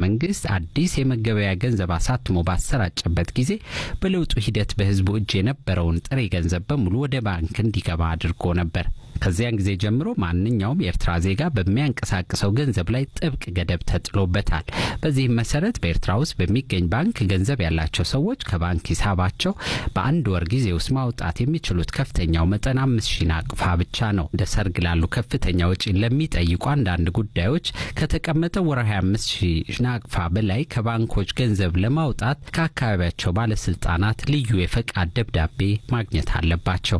መንግስት አዲስ የመገበያ ገንዘብ አሳትሞ ባሰራጨበት ጊዜ በለውጡ ሂደት በህዝቡ እጅ የነበረውን ጥሬ ገንዘብ በሙሉ ወደ ባንክ እንዲገባ አድርጎ ነበር። ከዚያን ጊዜ ጀምሮ ማንኛውም የኤርትራ ዜጋ በሚያንቀሳቅሰው ገንዘብ ላይ ጥብቅ ገደብ ተጥሎበታል። በዚህም መሰረት በኤርትራ ውስጥ በሚገኝ ባንክ ገንዘብ ያላቸው ሰዎች ከባንክ ሂሳባቸው በአንድ ወር ጊዜ ውስጥ ማውጣት የሚችሉት ከፍተኛው መጠን አምስት ሺህ ናቅፋ ብቻ ነው። እንደ ሰርግ ላሉ ከፍተኛ ወጪ ለሚጠይቁ አንዳንድ ጉዳዮች ከተቀመጠው ወርሃዊ አምስት ሺህ ናቅፋ በላይ ከባንኮች ገንዘብ ለማውጣት ከአካባቢያቸው ባለስልጣናት ልዩ የፈቃድ ደብዳቤ ማግኘት አለባቸው።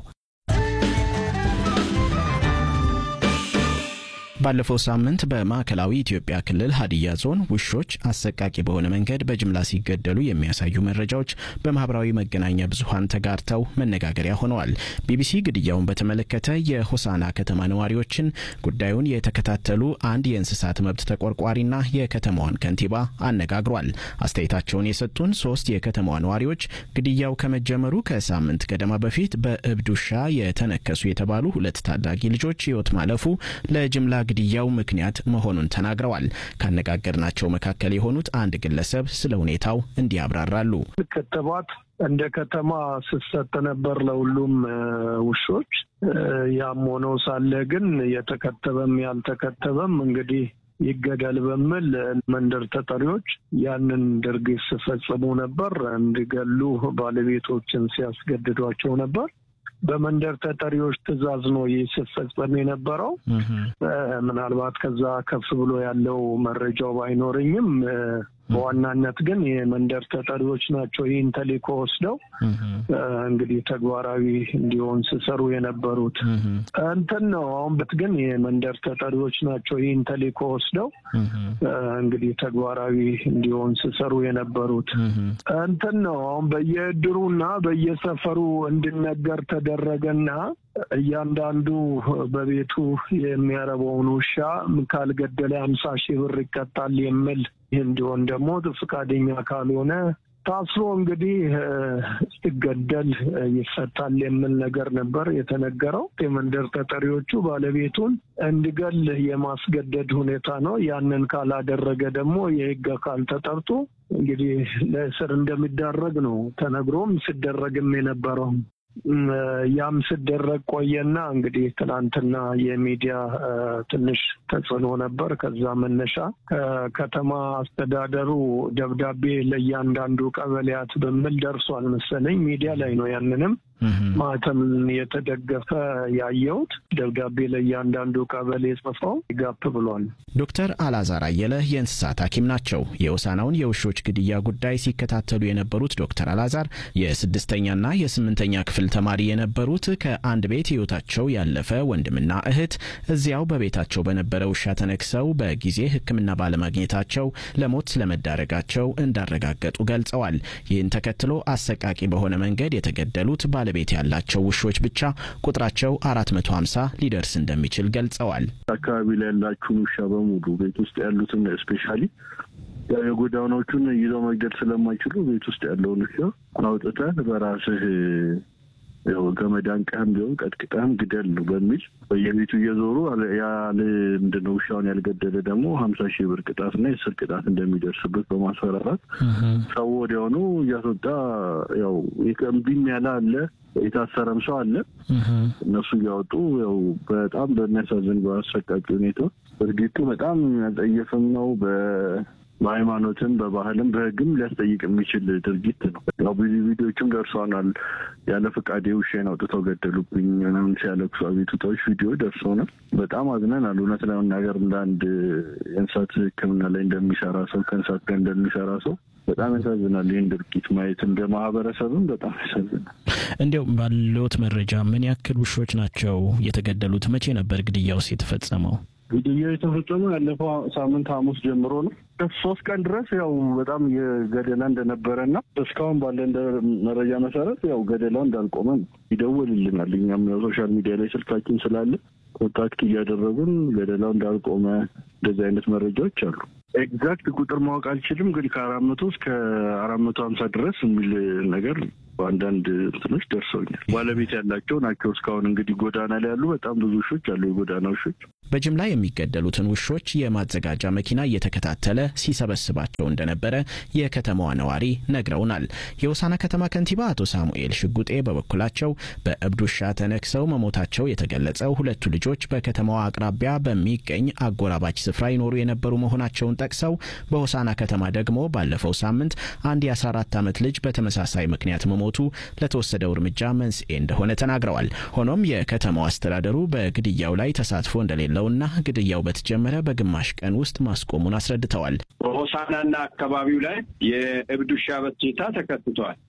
ባለፈው ሳምንት በማዕከላዊ ኢትዮጵያ ክልል ሀዲያ ዞን ውሾች አሰቃቂ በሆነ መንገድ በጅምላ ሲገደሉ የሚያሳዩ መረጃዎች በማህበራዊ መገናኛ ብዙኃን ተጋርተው መነጋገሪያ ሆነዋል። ቢቢሲ ግድያውን በተመለከተ የሆሳና ከተማ ነዋሪዎችን፣ ጉዳዩን የተከታተሉ አንድ የእንስሳት መብት ተቆርቋሪና የከተማዋን ከንቲባ አነጋግሯል። አስተያየታቸውን የሰጡን ሶስት የከተማዋ ነዋሪዎች ግድያው ከመጀመሩ ከሳምንት ገደማ በፊት በእብድ ውሻ የተነከሱ የተባሉ ሁለት ታዳጊ ልጆች ሕይወት ማለፉ ለጅምላ ግድያው ምክንያት መሆኑን ተናግረዋል። ካነጋገርናቸው መካከል የሆኑት አንድ ግለሰብ ስለ ሁኔታው እንዲህ ያብራራሉ። ክትባት እንደ ከተማ ስሰጥ ነበር ለሁሉም ውሾች። ያም ሆኖ ሳለ ግን የተከተበም ያልተከተበም እንግዲህ ይገደል በሚል መንደር ተጠሪዎች ያንን ድርጊት ሲፈጽሙ ነበር። እንዲገሉ ባለቤቶችን ሲያስገድዷቸው ነበር። በመንደር ተጠሪዎች ትዕዛዝ ነው ይህ ሲፈጸም የነበረው። ምናልባት ከዛ ከፍ ብሎ ያለው መረጃው ባይኖረኝም በዋናነት ግን የመንደር ተጠሪዎች ናቸው ይህን ተልዕኮ ወስደው እንግዲህ ተግባራዊ እንዲሆን ሲሰሩ የነበሩት እንትን ነው። አሁን በት ግን የመንደር ተጠሪዎች ናቸው ይህን ተልዕኮ ወስደው እንግዲህ ተግባራዊ እንዲሆን ሲሰሩ የነበሩት እንትን ነው። አሁን በየእድሩና በየሰፈሩ እንዲነገር ተደረገና እያንዳንዱ በቤቱ የሚያረበውን ውሻ ካልገደለ አምሳ ሺህ ብር ይቀጣል የሚል ይህ እንዲሆን ደግሞ ፈቃደኛ ካልሆነ ታስሮ እንግዲህ ሲገደል ይፈታል የሚል ነገር ነበር የተነገረው። የመንደር ተጠሪዎቹ ባለቤቱን እንዲገል የማስገደድ ሁኔታ ነው። ያንን ካላደረገ ደግሞ የሕግ አካል ተጠርቶ እንግዲህ ለእስር እንደሚዳረግ ነው ተነግሮም ሲደረግም የነበረው። ያም ስደረግ ቆየና እንግዲህ ትናንትና የሚዲያ ትንሽ ተጽዕኖ ነበር። ከዛ መነሻ ከከተማ አስተዳደሩ ደብዳቤ ለእያንዳንዱ ቀበሌያት በሚል ደርሷል መሰለኝ። ሚዲያ ላይ ነው ያንንም ማህተም የተደገፈ ያየሁት ደብዳቤ ለእያንዳንዱ ቀበሌ ጽፈው ጋፕ ብሏል። ዶክተር አላዛር አየለ የእንስሳት ሐኪም ናቸው። የሆሳናውን የውሾች ግድያ ጉዳይ ሲከታተሉ የነበሩት ዶክተር አላዛር የስድስተኛና የስምንተኛ ክፍል ተማሪ የነበሩት ከአንድ ቤት ሕይወታቸው ያለፈ ወንድምና እህት እዚያው በቤታቸው በነበረ ውሻ ተነክሰው በጊዜ ሕክምና ባለማግኘታቸው ለሞት ስለመዳረጋቸው እንዳረጋገጡ ገልጸዋል። ይህን ተከትሎ አሰቃቂ በሆነ መንገድ የተገደሉት ባለቤት ያላቸው ውሾች ብቻ ቁጥራቸው አራት መቶ ሀምሳ ሊደርስ እንደሚችል ገልጸዋል። አካባቢ ላይ ያላችሁን ውሻ በሙሉ ቤት ውስጥ ያሉትን ስፔሻሊ የጎዳናዎቹን ይዘው መግደል ስለማይችሉ ቤት ውስጥ ያለውን ውሻ አውጥተህ በራስህ ገመድ አንቀህም ቢሆን ቀጥቅጠህም ግደል በሚል በየቤቱ እየዞሩ ያለ ምንድን ነው ውሻውን ያልገደለ ደግሞ ሀምሳ ሺህ ብር ቅጣትና የእስር ቅጣት እንደሚደርስበት በማስፈራራት ሰው ወዲያውኑ እያስወጣ ያው እምቢም ያለ አለ፣ የታሰረም ሰው አለ። እነሱ እያወጡ ያው በጣም በሚያሳዝን በአሰቃቂ ሁኔታ ድርጊቱ በጣም ያልጠየፍም ነው በሃይማኖትም በባህልም በሕግም ሊያስጠይቅ የሚችል ድርጊት ነው። ያው ብዙ ቪዲዮችም ደርሰውናል። ያለ ፈቃዴ ውሻዬን አውጥተው ገደሉብኝ ምናምን ሲያለቅሱ አቤቱታዎች ቪዲዮ ደርሰውናል። በጣም አዝነናል። እውነት ለመናገር እንደ አንድ የእንስሳት ሕክምና ላይ እንደሚሰራ ሰው ከእንስሳት ጋር እንደሚሰራ ሰው በጣም ያሳዝናል። ይህን ድርጊት ማየት እንደ ማህበረሰብም በጣም ያሳዝናል። እንዲያው ባለዎት መረጃ ምን ያክል ውሾች ናቸው የተገደሉት? መቼ ነበር ግድያውስ የተፈጸመው? ግድያው የተፈጸመው ያለፈው ሳምንት ሐሙስ ጀምሮ ነው። ሶስት ቀን ድረስ ያው በጣም የገደላ እንደነበረ እና እስካሁን ባለ መረጃ መሰረት ያው ገደላው እንዳልቆመ ነው። ይደውልልናል። እኛም ያው ሶሻል ሚዲያ ላይ ስልካችን ስላለ ኮንታክት እያደረጉን ገደላው እንዳልቆመ እንደዚህ አይነት መረጃዎች አሉ። ኤግዛክት ቁጥር ማወቅ አልችልም፣ ግን ከአራት መቶ እስከ አራት መቶ ሀምሳ ድረስ የሚል ነገር በአንዳንድ እንትኖች ደርሰውኛል። ባለቤት ያላቸው ናቸው። እስካሁን እንግዲህ ጎዳና ላይ ያሉ በጣም ብዙ ውሾች አሉ፣ የጎዳና ውሾች። በጅምላ የሚገደሉትን ውሾች የማዘጋጃ መኪና እየተከታተለ ሲሰበስባቸው እንደነበረ የከተማዋ ነዋሪ ነግረውናል። የሆሳና ከተማ ከንቲባ አቶ ሳሙኤል ሽጉጤ በበኩላቸው በእብድ ውሻ ተነክሰው መሞታቸው የተገለጸው ሁለቱ ልጆች በከተማዋ አቅራቢያ በሚገኝ አጎራባች ስፍራ ይኖሩ የነበሩ መሆናቸውን ጠቅሰው በሆሳና ከተማ ደግሞ ባለፈው ሳምንት አንድ የ14 ዓመት ልጅ በተመሳሳይ ምክንያት መሞቱ ለተወሰደው እርምጃ መንስኤ እንደሆነ ተናግረዋል። ሆኖም የከተማው አስተዳደሩ በግድያው ላይ ተሳትፎ እንደሌለውና ግድያው በተጀመረ በግማሽ ቀን ውስጥ ማስቆሙን አስረድተዋል። በሆሳናና አካባቢው ላይ የእብድ ውሻ በሽታ ተከስቷል።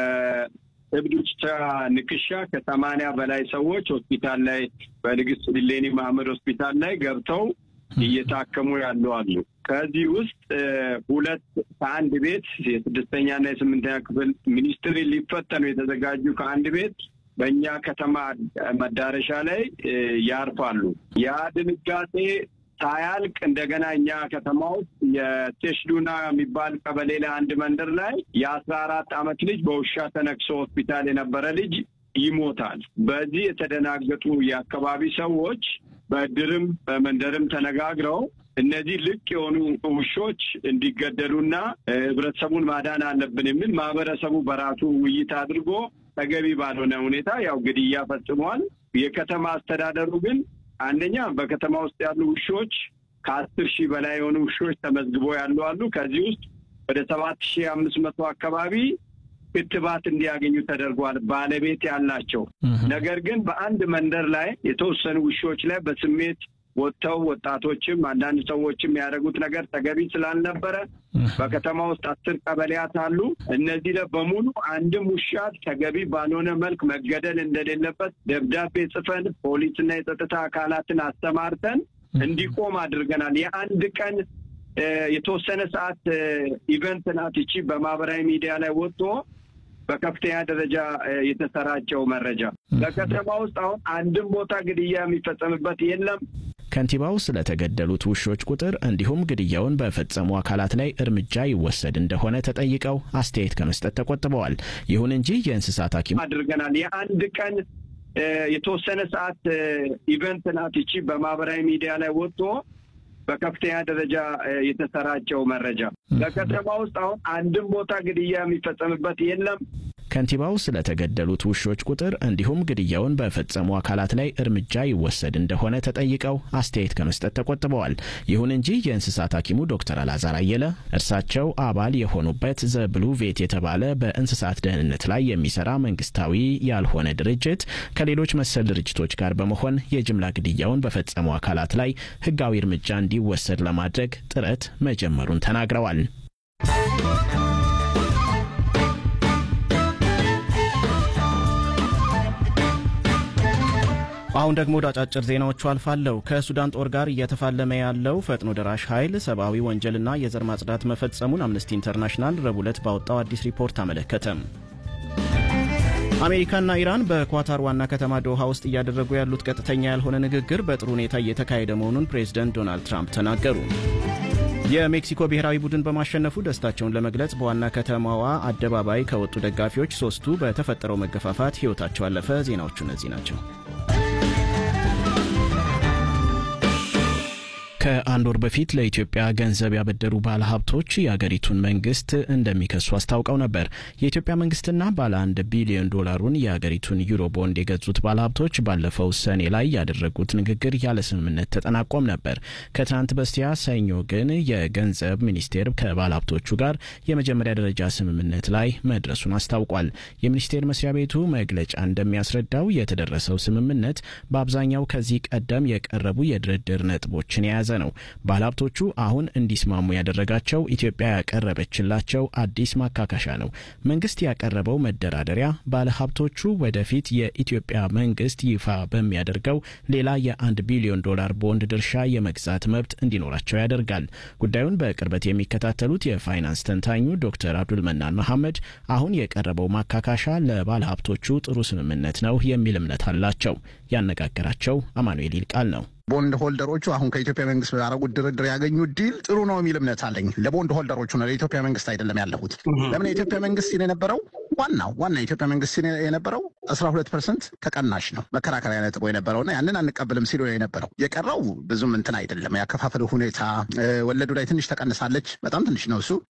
በእብድ ውሻ ንክሻ ከሰማንያ በላይ ሰዎች ሆስፒታል ላይ በንግስት ዲሌኒ መሐመድ ሆስፒታል ላይ ገብተው እየታከሙ ያሉ አሉ። ከዚህ ውስጥ ሁለት ከአንድ ቤት የስድስተኛና የስምንተኛ ክፍል ሚኒስትሪ ሊፈተኑ የተዘጋጁ ከአንድ ቤት በእኛ ከተማ መዳረሻ ላይ ያርፋሉ። ያ ድንጋጤ ሳያልቅ እንደገና እኛ ከተማ ውስጥ የቴሽዱና የሚባል ቀበሌ ላይ አንድ መንደር ላይ የአስራ አራት ዓመት ልጅ በውሻ ተነክሶ ሆስፒታል የነበረ ልጅ ይሞታል። በዚህ የተደናገጡ የአካባቢ ሰዎች በእድርም በመንደርም ተነጋግረው እነዚህ ልቅ የሆኑ ውሾች እንዲገደሉና ህብረተሰቡን ማዳን አለብን የሚል ማህበረሰቡ በራሱ ውይይት አድርጎ ተገቢ ባልሆነ ሁኔታ ያው ግድያ ፈጽሟል። የከተማ አስተዳደሩ ግን አንደኛ በከተማ ውስጥ ያሉ ውሾች ከአስር ሺህ በላይ የሆኑ ውሾች ተመዝግቦ ያሉ አሉ። ከዚህ ውስጥ ወደ ሰባት ሺህ አምስት መቶ አካባቢ ክትባት እንዲያገኙ ተደርጓል፣ ባለቤት ያላቸው። ነገር ግን በአንድ መንደር ላይ የተወሰኑ ውሾች ላይ በስሜት ወጥተው ወጣቶችም አንዳንድ ሰዎችም ያደረጉት ነገር ተገቢ ስላልነበረ በከተማ ውስጥ አስር ቀበሌያት አሉ። እነዚህ ላይ በሙሉ አንድም ውሻ ተገቢ ባልሆነ መልክ መገደል እንደሌለበት ደብዳቤ ጽፈን ፖሊስና የጸጥታ አካላትን አስተማርተን እንዲቆም አድርገናል። የአንድ ቀን የተወሰነ ሰዓት ኢቨንት ናት ይቺ በማህበራዊ ሚዲያ ላይ ወጥቶ በከፍተኛ ደረጃ የተሰራጨው መረጃ በከተማ ውስጥ አሁን አንድም ቦታ ግድያ የሚፈጸምበት የለም። ከንቲባው ስለተገደሉት ውሾች ቁጥር እንዲሁም ግድያውን በፈጸሙ አካላት ላይ እርምጃ ይወሰድ እንደሆነ ተጠይቀው አስተያየት ከመስጠት ተቆጥበዋል። ይሁን እንጂ የእንስሳት ሐኪም አድርገናል። የአንድ ቀን የተወሰነ ሰዓት ኢቨንት ናት ይቺ በማህበራዊ ሚዲያ ላይ ወጥቶ በከፍተኛ ደረጃ የተሰራጨው መረጃ በከተማ ውስጥ አሁን አንድም ቦታ ግድያ የሚፈጸምበት የለም። ከንቲባው ስለተገደሉት ውሾች ቁጥር እንዲሁም ግድያውን በፈጸሙ አካላት ላይ እርምጃ ይወሰድ እንደሆነ ተጠይቀው አስተያየት ከመስጠት ተቆጥበዋል። ይሁን እንጂ የእንስሳት ሐኪሙ ዶክተር አላዛር አየለ እርሳቸው አባል የሆኑበት ዘ ብሉ ቬት የተባለ በእንስሳት ደህንነት ላይ የሚሰራ መንግስታዊ ያልሆነ ድርጅት ከሌሎች መሰል ድርጅቶች ጋር በመሆን የጅምላ ግድያውን በፈጸሙ አካላት ላይ ሕጋዊ እርምጃ እንዲወሰድ ለማድረግ ጥረት መጀመሩን ተናግረዋል። አሁን ደግሞ ወደ አጫጭር ዜናዎቹ አልፋለሁ። ከሱዳን ጦር ጋር እየተፋለመ ያለው ፈጥኖ ደራሽ ኃይል ሰብአዊ ወንጀልና የዘር ማጽዳት መፈጸሙን አምነስቲ ኢንተርናሽናል ረቡዕ ዕለት ባወጣው አዲስ ሪፖርት አመለከተ። አሜሪካና ኢራን በኳታር ዋና ከተማ ዶሃ ውስጥ እያደረጉ ያሉት ቀጥተኛ ያልሆነ ንግግር በጥሩ ሁኔታ እየተካሄደ መሆኑን ፕሬዝደንት ዶናልድ ትራምፕ ተናገሩ። የሜክሲኮ ብሔራዊ ቡድን በማሸነፉ ደስታቸውን ለመግለጽ በዋና ከተማዋ አደባባይ ከወጡ ደጋፊዎች ሶስቱ በተፈጠረው መገፋፋት ሕይወታቸው አለፈ። ዜናዎቹ እነዚህ ናቸው። ከአንድ ወር በፊት ለኢትዮጵያ ገንዘብ ያበደሩ ባለሀብቶች የአገሪቱን መንግስት እንደሚከሱ አስታውቀው ነበር። የኢትዮጵያ መንግስትና ባለ አንድ ቢሊዮን ዶላሩን የአገሪቱን ዩሮ ቦንድ የገዙት ባለሀብቶች ባለፈው ሰኔ ላይ ያደረጉት ንግግር ያለ ስምምነት ተጠናቆም ነበር። ከትናንት በስቲያ ሰኞ ግን የገንዘብ ሚኒስቴር ከባለሀብቶቹ ጋር የመጀመሪያ ደረጃ ስምምነት ላይ መድረሱን አስታውቋል። የሚኒስቴር መስሪያ ቤቱ መግለጫ እንደሚያስረዳው የተደረሰው ስምምነት በአብዛኛው ከዚህ ቀደም የቀረቡ የድርድር ነጥቦችን የያዘ ነው። ባለሀብቶቹ አሁን እንዲስማሙ ያደረጋቸው ኢትዮጵያ ያቀረበችላቸው አዲስ ማካካሻ ነው። መንግስት ያቀረበው መደራደሪያ ባለሀብቶቹ ወደፊት የኢትዮጵያ መንግስት ይፋ በሚያደርገው ሌላ የአንድ ቢሊዮን ዶላር ቦንድ ድርሻ የመግዛት መብት እንዲኖራቸው ያደርጋል። ጉዳዩን በቅርበት የሚከታተሉት የፋይናንስ ተንታኙ ዶክተር አብዱል መናን መሐመድ አሁን የቀረበው ማካካሻ ለባለሀብቶቹ ጥሩ ስምምነት ነው የሚል እምነት አላቸው። ያነጋገራቸው አማኑኤል ይልቃል ነው። ቦንድ ሆልደሮቹ አሁን ከኢትዮጵያ መንግስት ባደረጉት ድርድር ያገኙት ዲል ጥሩ ነው የሚል እምነት አለኝ። ለቦንድ ሆልደሮቹ ነው፣ ለኢትዮጵያ መንግስት አይደለም ያለሁት። ለምን የኢትዮጵያ መንግስት ሲል የነበረው ዋናው ዋና የኢትዮጵያ መንግስት ሲል የነበረው አስራ ሁለት ፐርሰንት ተቀናሽ ነው መከራከሪያ ነጥቦ የነበረውና ያንን አንቀበልም ሲሉ የነበረው የቀረው ብዙም እንትን አይደለም። ያከፋፈሉ ሁኔታ ወለዱ ላይ ትንሽ ተቀንሳለች፣ በጣም ትንሽ ነው እሱ